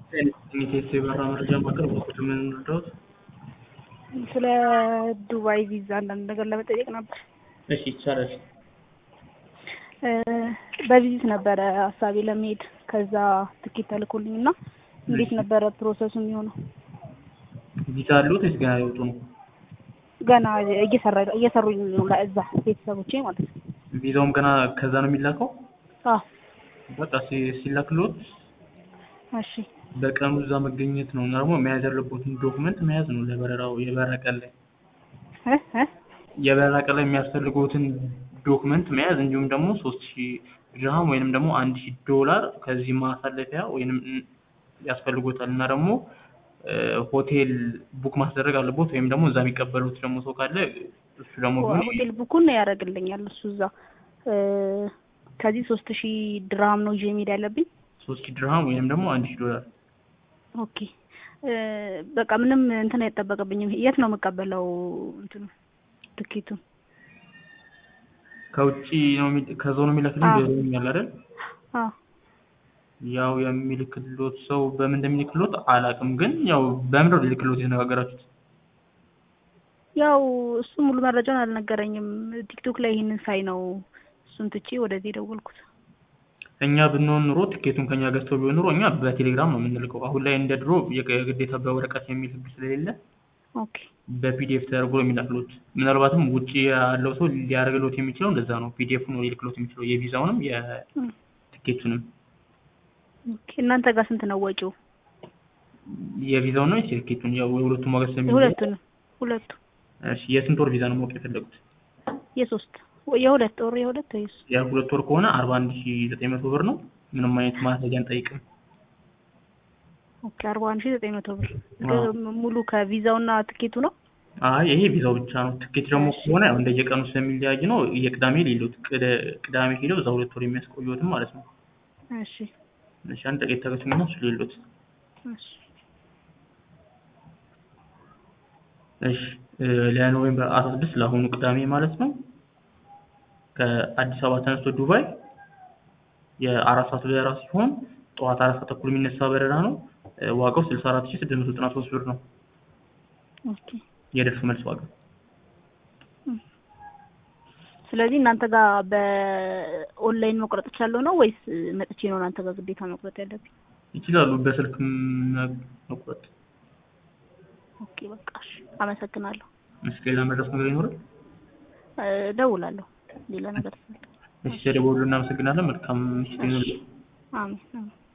ኢንቴስ የበራ መረጃ ማቅረብ በኩል ምን እንርዳዎት? ስለ ዱባይ ቪዛ አንዳንድ ነገር ለመጠየቅ ነበር። እሺ ይቻላል። በቪዚት ነበረ ሀሳቤ ለመሄድ ከዛ ትኬት ተልኮልኝ እና እንዴት ነበረ ፕሮሰሱ የሚሆነው? ቪዛ አሉት ወይስ ገና ሊወጡ ነው? ገና እየሰራ እየሰሩኝ ነው እዛ ቤተሰቦቼ ማለት ነው። ቪዛውም ገና ከዛ ነው የሚላከው? አዎ በቃ ሲ- ሲላክሎት እሺ በቀኑ እዛ መገኘት ነው እና ደግሞ መያዝ ያለቦትን ዶክመንት መያዝ ነው ለበረራው የበረራ ቀን ላይ እ እ የበረራ ቀን ላይ የሚያስፈልጉትን ዶክመንት መያዝ እንዲሁም ደግሞ ሶስት ሺህ ድርሃም ወይንም ደግሞ አንድ ሺህ ዶላር ከዚህ ማሳለፊያ ወይንም ያስፈልጎታል እና ደግሞ ሆቴል ቡክ ማስደረግ አለቦት ወይም ደግሞ እዛ የሚቀበሉት ደግሞ ሰው ካለ እሱ ደግሞ ቢሆን ሆቴል ቡኩን ያደርግልኛል እሱ እዛ እ ከዚህ ሶስት ሺህ ድርሃም ነው ይዤ መሄድ ያለብኝ። ሶስት ሺህ ድርሃም ወይንም ደግሞ አንድ ሺህ ዶላር ኦኬ እ በቃ ምንም እንትን አይጠበቅብኝም። የት ነው የምቀበለው እንትኑ ትኬቱን? ከውጭ ነው የሚ- ከዛው ነው የሚልክልኝ አዎ። ብሎኛል አይደል? አዎ ያው የሚልክሎት ሰው በምን እንደሚልክሎት አላውቅም፣ ግን ያው በምንድን ነው ሊልክሎት የተነጋገራችሁት? ያው እሱ ሙሉ መረጃውን አልነገረኝም። ቲክቶክ ላይ ይህንን ሳይ ነው እሱን ትቼ ወደዚህ የደወልኩት። እኛ ብንሆን ኑሮ ትኬቱን ከኛ ገዝተው ቢሆን ኑሮ እኛ በቴሌግራም ነው የምንልከው። አሁን ላይ እንደ ድሮ የግ- ግዴታ በወረቀት የሚል ህግ ስለሌለ ኦኬ በፒዲኤፍ ተደርጎ ነው የሚላክሎት። ምናልባትም ውጭ ያለው ሰው ሊያደርግሎት የሚችለው እንደዛ ነው። ፒዲኤፍ ነው ሊልክሎት የሚችለው የቪዛውንም እም፣ የትኬቱንም። ኦኬ እናንተ ጋር ስንት ነው ወጪው? የቪዛውን ነው የትኬቱን? ያው የሁለቱም ዋጋ ስለሚለያይ የሁለቱንም ሁለቱ እሺ፣ የስንት ወር ቪዛ ነው ማወቅ የፈለጉት? የሶስት የሁለት ወር የሁለት ወይስ የሁለት ወር ከሆነ አርባ አንድ ሺ ዘጠኝ መቶ ብር ነው። ምንም አይነት ማስረጃ አንጠይቅም። ኦኬ አርባ አንድ ሺህ ዘጠኝ መቶ ብር አዎ። ግ- ሙሉ ከቪዛውና ትኬቱ ነው። አይ ይሄ ቪዛው ብቻ ነው። ትኬት ደግሞ ከሆነ ያው እንደየቀኑ ስለሚለያይ ነው። የቅዳሜ ሌሎት ቅዳሜ ሄደው እዛ ሁለት ወር የሚያስቆዩትም ማለት ነው። እሺ እሺ አንድ ጥቂት ተገኙና እሱ ሌሎት እሺ እሺ እ ለኖቬምበር አስራ ስድስት ለአሁኑ ቅዳሜ ማለት ነው ከአዲስ አበባ ተነስቶ ዱባይ የአራት ሰዓት በረራ ሲሆን ጠዋት አራት ሰዓት ተኩል የሚነሳ በረራ ነው። እ ዋጋው ስልሳ አራት ሺህ ስድስት መቶ ዘጠና ሶስት ብር ነው ኦኬ የደርሶ መልስ ዋጋ። ስለዚህ እናንተ ጋር በኦንላይን መቁረጥ እችላለሁ ነው ወይስ መጥቼ ነው እናንተ ጋር ግዴታ መቁረጥ ያለብኝ? ይችላሉ በስልክ መ- መቁረጥ። ኦኬ በቃ እሺ አመሰግናለሁ። እሺ ሌላ መድረስ ነገር ይኖራል? እ እደውላለሁ ሌላ ነገር ስፈልግ። እሺ ደውሉ። እናመሰግናለን። መልካም ምሽት ይሁንልህ። አሜን አሜን።